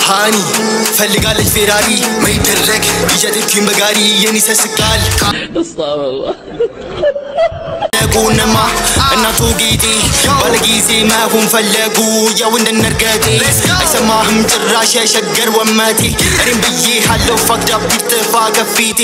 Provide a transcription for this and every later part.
ሃኒ ፈልጋለች ፌራሪ መይደረግ ይጀትኪን በጋሪ የኔ ሰስቃል ነጉንማ እናቱ ጌጤ ባለጊዜ መሆን ፈለጉ ያው እንደነርገጤ አይሰማህም ጭራሽ የሸገር ወመቴ እኔም ብዬ አለው ፋክዳ ቢጥፋ ከፊቴ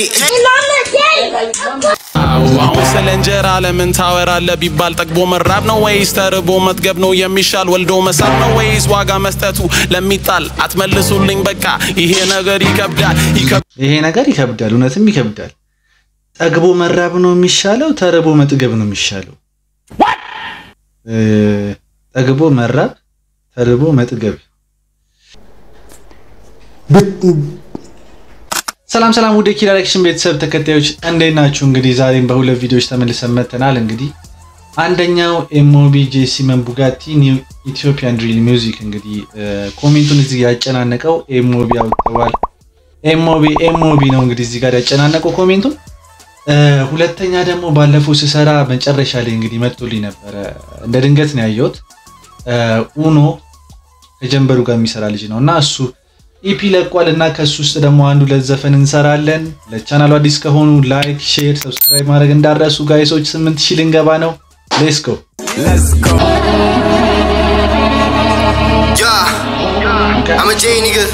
አሁን ስለ እንጀራ ለምን ታወራለ ቢባል ጠግቦ መራብ ነው ወይስ ተርቦ መጥገብ ነው የሚሻል? ወልዶ መሳብ ነው ወይስ ዋጋ መስጠቱ ለሚጣል? አትመልሱልኝ በቃ ይሄ ነገር ይከብዳል ይከብዳል። ይሄ ነገር ይከብዳል፣ እውነትም ይከብዳል። ጠግቦ መራብ ነው የሚሻለው? ተርቦ መጥገብ ነው የሚሻለው? እ ጠግቦ መራብ፣ ተርቦ መጥገብ። ሰላም ሰላም፣ ውድ የኪራ ዳይሬክሽን ቤተሰብ ተከታዮች እንዴት ናችሁ? እንግዲህ ዛሬም በሁለት ቪዲዮዎች ተመልሰን መጥተናል። እንግዲህ አንደኛው ኤምኦቢ ጄሲመን ቡጋቲ ኒው ኢትዮጵያን ድሪል ሚውዚክ እንግዲህ ኮሜንቱን እዚህ ያጨናነቀው ኤምኦቢ አውጥተዋል። ኤምኦቢ ኤምኦቢ ነው እንግዲህ እዚህ ጋር ያጨናነቀው ኮሜንቱን። ሁለተኛ ደግሞ ባለፈው ስሰራ መጨረሻ ላይ እንግዲህ መጥቶልኝ ነበረ። እንደ ድንገት ነው ያየሁት። ኡኖ ከጀንበሩ ጋር የሚሰራ ልጅ ነው እና እሱ ኢፒ ለቋል እና ከሱ ውስጥ ደግሞ አንዱ ሁለት ዘፈን እንሰራለን። ለቻናሉ አዲስ ከሆኑ ላይክ፣ ሼር፣ ሰብስክራይብ ማድረግ እንዳረሱ ጋይሶች። ስምንት ሺህ ልንገባ ነው። ሌትስ ጎ Yeah, I'm a J nigga.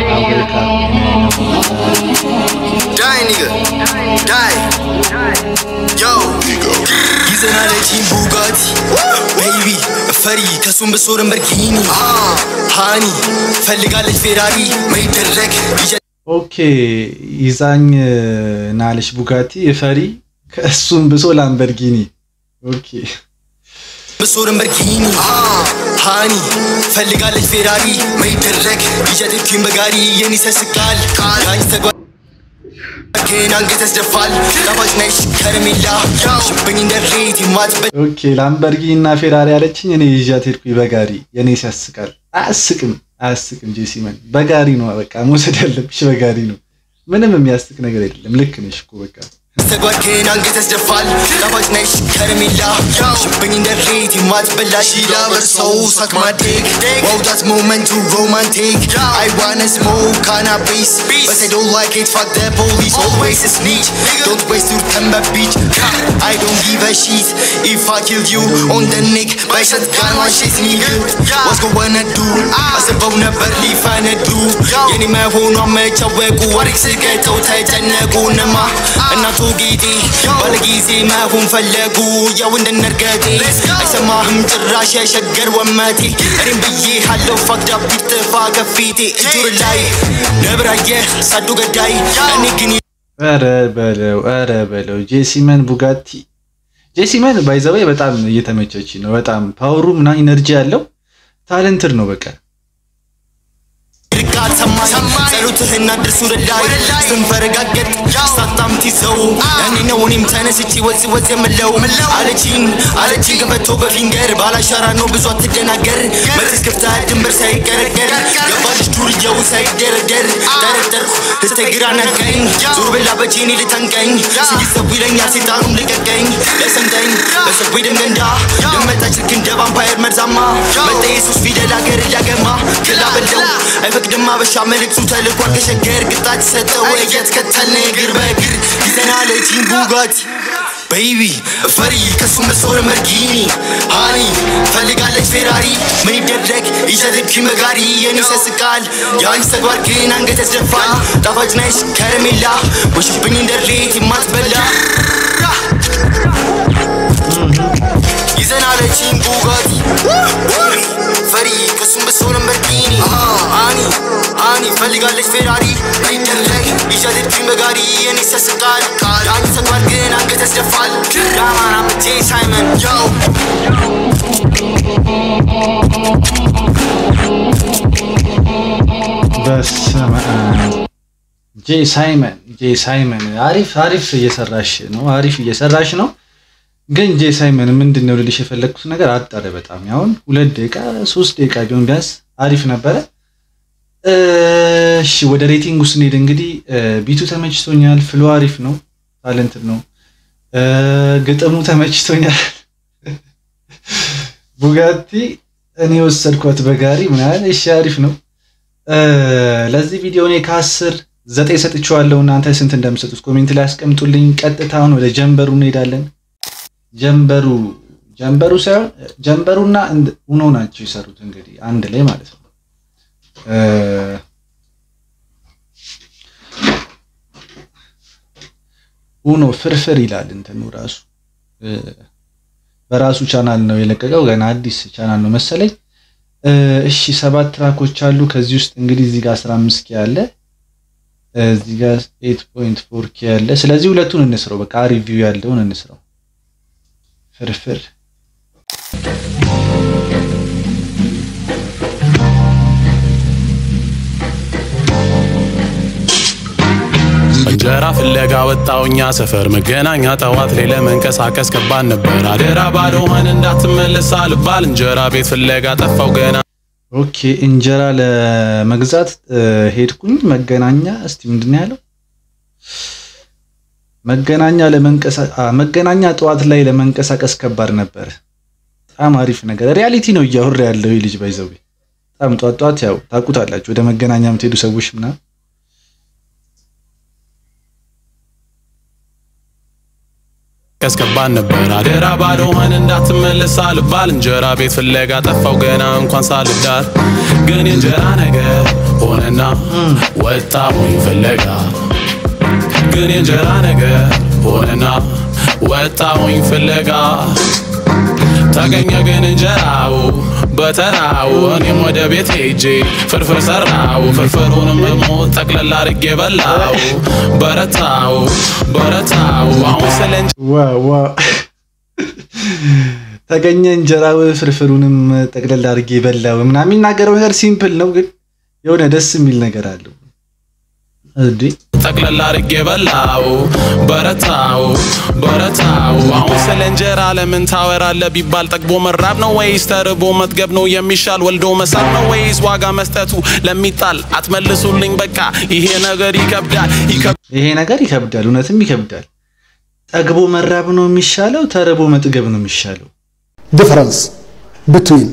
Die nigga. Die. Yo. ይዘናል ጂም ቡጋቲ ቤቢ ፈሪ ከሱም ብሶ ለምበርጊኒ ሃኒ ፈልጋለች ፌራሪ መይደረግ ኦኬ ይዛኝ ናለሽ ቡጋቲ ፈሪ ከእሱም ብሶ ላምበርጊኒ ኦኬ ብሶ ለምበርጊኒ ሃኒ ፈልጋለች ፌራሪ መይደረግ ይጀትኪን በጋሪ የኔ ሰስቃል ዳኝ ተጓ ግን አንገት ያስደፋል ጣፋጭ ነሽ ከረሜላ ሽብኝ እንደ ሬት የማትበ ኦኬ ላምበርጊኒ እና ፌራሪ ያለችኝ እኔ ይዣት ሄድኩኝ በጋሪ የኔ ሲያስቃል አያስቅም አያስቅም ጄሲመን በጋሪ ነው በቃ መውሰድ ያለብሽ በጋሪ ነው ምንም የሚያስቅ ነገር የለም ልክ ነሽ እኮ በቃ ተጓድ ግን አንገት ያስደፋል ጣፋጭ ነሽ ከረሜላ ሽብኝ እንደ ሬት የማትበላ ሺላ በርሰው ሳክ ማዴግ Wow that's moment to romantic I wanna smoke cannabis But I don't like it fuck the police Always a snitch Don't waste your time at beach I don't give a shit If I kill you on the neck By shotgun one shit nigga What's gonna do አስበው ነበር ሊፈነዱ የኔ መሆኗ መቻወቁ ወርቅ ስገተው ተጨነቁንማ እናቱ ጌጤ ባለጊዜ መሆን ፈለጉ ያው እንደነርገጤ አይሰማህም ጭራሽ የሸገር ወመቴ እኔም ብዬ አለው ፋክዳ ቢጥፋ ከፊቴ እጁር ላይ ነብራየ ሳዱ ገዳይ እኔ ግን ኧረ በለው ኧረ በለው ጄሲመን ቡጋቲ ጄሲመን ባይዘባይ በጣም እየተመቸች ነው በጣም ፓወሩ ምናምን ኢነርጂ ያለው ታለንትድ ነው በቃ ቃል ሰማኝ ጸሎትህና ድርሱ ላይ ስንፈረጋገጥ ሳታም ትይዘው ያኔ ነው እኔም ተነስቼ ወዝ ወዝ የምለው አለችኝ አለችኝ ከፈቶ በፊንገር ባላሻራ ነው ብዙ አትደናገር መትስ ክፍታ ድንበር ሳይገረገር ገባልሽ ዱርየው ሳይደረደር ጠረጠርኩ ልስተግራ ነቀኝ ዞር ብላ በጄኔ ልተንቀኝ ስይሰቡ ይለኛል ሴጣኑም ልቀቀኝ ለሰንተኝ በሰዊ ደምገንዳ ደመጣች ልክ እንደ ቫምፓየር መርዛማ መጠ የሱስ ፊደል አገር ሊያገማ ክላ በለው አይፈቅድም አበሻ መልእክቱ ተልኳል ከሸገር ቅጣት ሰጠው እየተከተልን እግር በእግር ይዘናል ጂም ቡጋቲ ቤቢ ፈሪ ከሱ መስወር መርጊኒ ሃኒ ፈልጋለች ፌራሪ ምን ይደረግ ይዘትኪ መጋሪ የኔ ሰስቃል የአንቺ ተግባር ግን አንገት ያስደፋል ጣፋጭ ነሽ ከረሜላ ወሽብኝ እንደ ሬት የማትበላ ይዘናል ጂም ቡጋቲ ፈሪ ከሱም ብሶ ለምበርጊኒ ሃኒ ሃኒ ፈልጋለች ፌራሪ አይደረግ ይሻልብኝ በጋሪ የኔ ሰስቃል ዳኝ ተግባር ግን አንገት ያስደፋል ዳማን አምቼ ሳይመን ያው በስመ አብ ጄ ሳይመን ጄ ሳይመን አሪፍ አሪፍ እየሰራሽ ነው አሪፍ እየሰራሽ ነው ግን ጄ ሳይመን ምንድን ነው ልልሽ የፈለግኩት ነገር አጠረ በጣም ያሁን ሁለት ደቂቃ ሶስት ደቂቃ ቢሆን ቢያንስ አሪፍ ነበረ እሺ ወደ ሬቲንግ ውስጥ እንሄድ እንግዲህ ቢቱ ተመችቶኛል ፍሎ አሪፍ ነው ታለንት ነው ግጥሙ ተመችቶኛል ቡጋቲ እኔ ወሰድኳት በጋሪ ምናምን እሺ አሪፍ ነው ለዚህ ቪዲዮ እኔ ከአስር ዘጠኝ ሰጥቼዋለሁ። እናንተ ስንት እንደምሰጡት ኮሜንት ላይ አስቀምጡልኝ። ቀጥታውን ወደ ጀንበሩ እንሄዳለን። ጀንበሩ ጀንበሩ ሳይሆን ጀንበሩና ኡኖ ናቸው የሰሩት እንግዲህ አንድ ላይ ማለት ነው። ኡኖ ፍርፍር ይላል እንትኑ ራሱ በራሱ ቻናል ነው የለቀቀው። ገና አዲስ ቻናል ነው መሰለኝ። እሺ ሰባት ትራኮች አሉ። ከዚህ ውስጥ እንግዲህ እዚህ ጋር 15 ኬ አለ፣ እዚህ ጋር 8.4 ኬ አለ። ስለዚህ ሁለቱን እንስረው። በቃ ሪቪው ያለውን እንስረው። ፍርፍር እንጀራ ፍለጋ ወጣውኛ ሰፈር መገናኛ ጠዋት ላይ ለመንቀሳቀስ ከባድ ነበር። አደራ ባዶህን እንዳትመለስ አልባል እንጀራ ቤት ፍለጋ ጠፋው ገና። ኦኬ እንጀራ ለመግዛት ሄድኩኝ መገናኛ። እስቲ ምንድን ነው ያለው? መገናኛ ለመንቀሳቀስ መገናኛ ጠዋት ላይ ለመንቀሳቀስ ከባድ ነበር። በጣም አሪፍ ነገር ሪያሊቲ ነው እያወራ ያለው ይህ ልጅ ባይዘው በጣም ጧት ጧት ያው ታውቁታላችሁ ወደ መገናኛ የምትሄዱ ሰዎች ምናምን ከባድ ነበር አደራ ባዶህን እንዳትመለስ አልባል እንጀራ ቤት ፍለጋ ጠፋው ገና እንኳን ሳልዳር ግን የእንጀራ ነገር ሆነና ወጣሁኝ ፍለጋ ግን የእንጀራ ነገር ሆነና ወጣሁኝ ፍለጋ ተገኘ ግን እንጀራው በተራው እኔም ወደ ቤት ሄጄ ፍርፍር ሰራው ፍርፍሩንም ደግሞ ጠቅለላ አድርጌ በላው በረታው በረታው አሁን ስለ ተገኘ እንጀራው ፍርፍሩንም ጠቅለላ አድርጌ በላው ምናምን የሚናገረው ነገር ሲምፕል ነው፣ ግን የሆነ ደስ የሚል ነገር አለው። እንዴ ጠቅለላ አድርጌ በላው በረታው በረታው አሁን ስለ እንጀራ ለምን ታወራለህ ቢባል ጠግቦ መራብ ነው ወይስ ተርቦ መጥገብ ነው የሚሻል ወልዶ መሳብ ነው ወይስ ዋጋ መስጠቱ ለሚጣል አትመልሱልኝ በቃ ይሄ ነገር ይከብዳል ይሄ ነገር ይከብዳል፣ እውነትም ይከብዳል። ጠግቦ መራብ ነው የሚሻለው ተርቦ መጥገብ ነው የሚሻለው? difference between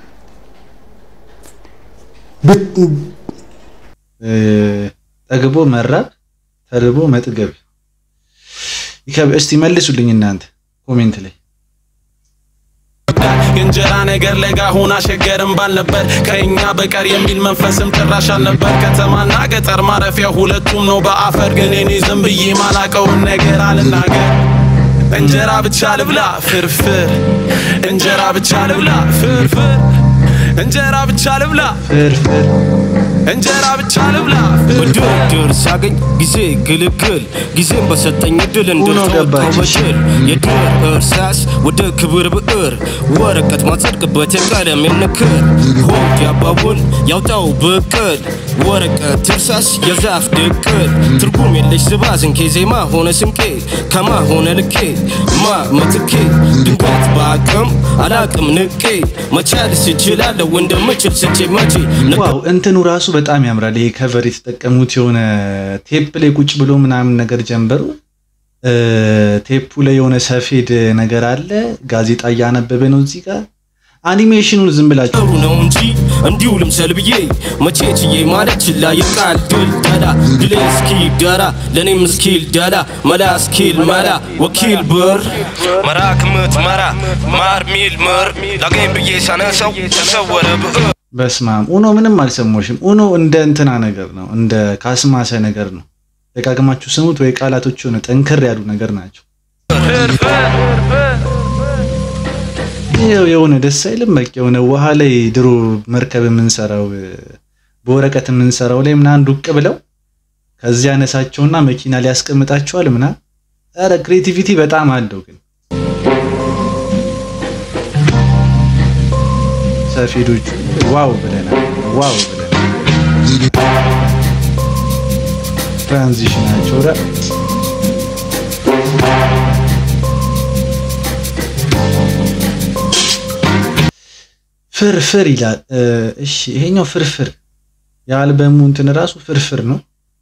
ጠግቦ መራብ ተርቦ መጥገብ እስቲ መልሱልኝ እናንተ ኮሜንት ላይ። የእንጀራ ነገር ለጋ ሆና ሸገርም ባል ነበር ከእኛ በቀር የሚል መንፈስም ጭራሽ አልነበር። ከተማና ገጠር ማረፊያ ሁለቱም ነው በአፈር ግን እኔ ዝም ብዬ ማላቀውን ነገር አልናገር። እንጀራ ብቻ ልብላ ፍርፍር፣ እንጀራ ብቻ ልብላ ፍርፍር፣ እንጀራ ብቻ ልብላ ፍርፍር እንጀራ ብቻ ልብላ በድርድር ሳገኝ ጊዜ ግልግል ጊዜም በሰጠኝ እድል እንድትወጣው በድል የድር እርሳስ ወደ ክብር ብዕር ወረቀት ማጸድቅበት የቀለም የንክር ሆድ ያባውን ያውጣው ብቅል ወረቀት እርሳስ የዛፍ ድቅል ትርጉም የለሽ ዝባዝንኬ ዜማ ሆነ ስንቄ ከማ ሆነ ልኬ ማ ምትኬ ድንገት በአቅም አላቅም ንቄ መቻልስ እችላለሁ እንደምችል ስቼ መቼ ዋው እንትኑ ራሱ በጣም ያምራል። ይሄ ከቨር የተጠቀሙት የሆነ ቴፕ ላይ ቁጭ ብሎ ምናምን ነገር ጀንበሩ ቴፑ ላይ የሆነ ሰፌድ ነገር አለ። ጋዜጣ እያነበበ ነው እዚህ ጋር አኒሜሽኑን ዝም ብላችሁ ጥሩ ነው እንጂ እንዲሁ ልምሰል ብዬ መቼ ችዬ ማለት ችላ ይቃል ድል ደላ ድሌ እስኪል ደራ ለእኔም እስኪል ደላ መላ እስኪል መላ ወኪል ብር መራ ክምት መራ ማር ሚል ምር ላገኝ ብዬ ሳነሰው ተሰወረ ብዕር በስማም ኡኖ ምንም አልሰሞሽም። ኡኖ እንደ እንትና ነገር ነው፣ እንደ ካስማሰ ነገር ነው። ደጋግማችሁ ስሙት ወይ ቃላቶች የሆነ ጠንከር ያሉ ነገር ናቸው። ይኸው የሆነ ደስ አይልም? በቃ የሆነ ውሃ ላይ ድሮ መርከብ የምንሰራው በወረቀት የምንሰራው ላይ ምናምን ዱቅ ብለው ከዚህ ያነሳቸውና መኪና ላይ ያስቀምጣቸዋል ምና ኧረ ክሬቲቪቲ በጣም አለው ግን ሰፌዶቹ ዋው ብለናል። ዋው ብለናል። ትራንዚሽናቸው ረ ፍርፍር ይላል። እሺ ይሄኛው ፍርፍር የአልበሙ እንትን ራሱ ፍርፍር ነው።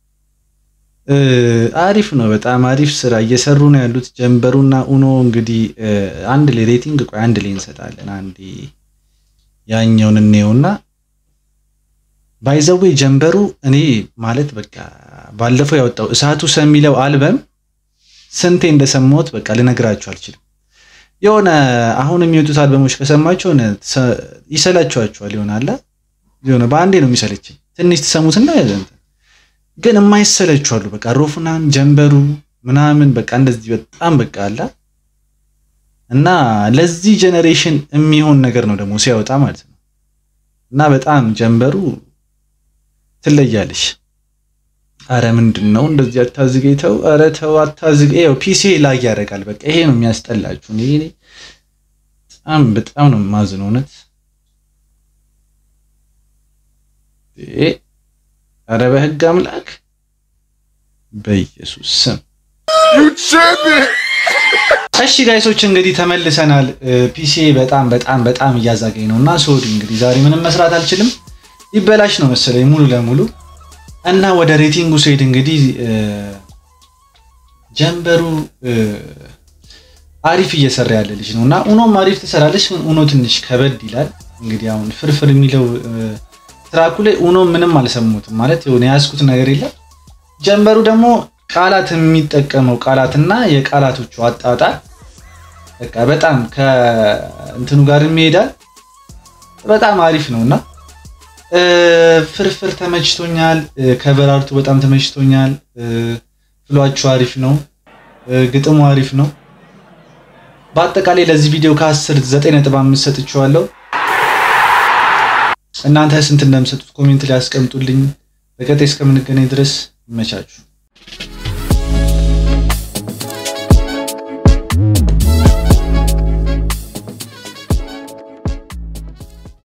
አሪፍ ነው። በጣም አሪፍ ስራ እየሰሩ ነው ያሉት ጀንበሩና ኡኖ። እንግዲህ አንድ ላይ ሬቲንግ ቆይ አንድ ላይ እንሰጣለን። አንዴ ያኛውን እንየውና ባይዘዌ ጀንበሩ እኔ ማለት በቃ ባለፈው ያወጣው እሳቱ ሰ የሚለው አልበም ስንቴ እንደሰማሁት በቃ ልነግራችሁ አልችልም። የሆነ አሁን የሚወጡት አልበሞች ከሰማችሁ የሆነ ሰ- ይሰላችኋችኋል ይሆናል የሆነ በአንዴ ነው የሚሰለችኝ። ትንሽ ትሰሙትና ግን የማይሰለቹ አሉ። በቃ ሮፍናን ጀንበሩ ምናምን በቃ እንደዚህ በጣም በቃ አላ እና ለዚህ ጀኔሬሽን የሚሆን ነገር ነው ደግሞ ሲያወጣ ማለት ነው። እና በጣም ጀንበሩ ትለያለሽ። አረ ምንድን ነው እንደዚህ አታዝገኝ፣ ተው፣ አረ ተው አታዝገኝ። ይኸው ፒሲ ላይ ያደርጋል። በቃ ይሄ ነው የሚያስጠላችሁ። እኔ እኔ በጣም በጣም ነው የማዝነው እውነት። እ አረ በህግ አምላክ በኢየሱስ ስም እሺ ጋይሶች እንግዲህ ተመልሰናል። ፒሲ በጣም በጣም በጣም እያዛገኝ ነው እና ሶሪ እንግዲህ ዛሬ ምንም መስራት አልችልም። ይበላሽ ነው መሰለኝ ሙሉ ለሙሉ እና ወደ ሬቲንጉ ስሄድ እንግዲህ እ፣ ጀንበሩ እ፣ አሪፍ እየሰራ ያለ ልጅ ነው እና ኡኖም አሪፍ ትሰራለች። ግን ኡኖ ትንሽ ከበድ ይላል። እንግዲህ አሁን ፍርፍር የሚለው እ፣ ትራኩ ላይ ኡኖ ምንም አልሰሙትም ማለት የሆነ የያዝኩት ነገር የለም። ጀንበሩ ደግሞ ቃላት የሚጠቀመው ቃላትና የቃላቶቹ አጣጣል በቃ በጣም ከእንትኑ ጋር ይሄዳል። በጣም አሪፍ ነው እና እ፣ ፍርፍር ተመችቶኛል። እ፣ ከበራርቱ በጣም ተመችቶኛል። እ፣ ፍሏችሁ አሪፍ ነው። እ፣ ግጥሙ አሪፍ ነው። በአጠቃላይ ለዚህ ቪዲዮ ከ10 9.5 ሰጥቼዋለሁ። እናንተ ስንት እንደምሰጡት ኮሜንት ላይ አስቀምጡልኝ። በቀጣይ እስከምንገናኝ ድረስ ይመቻችሁ።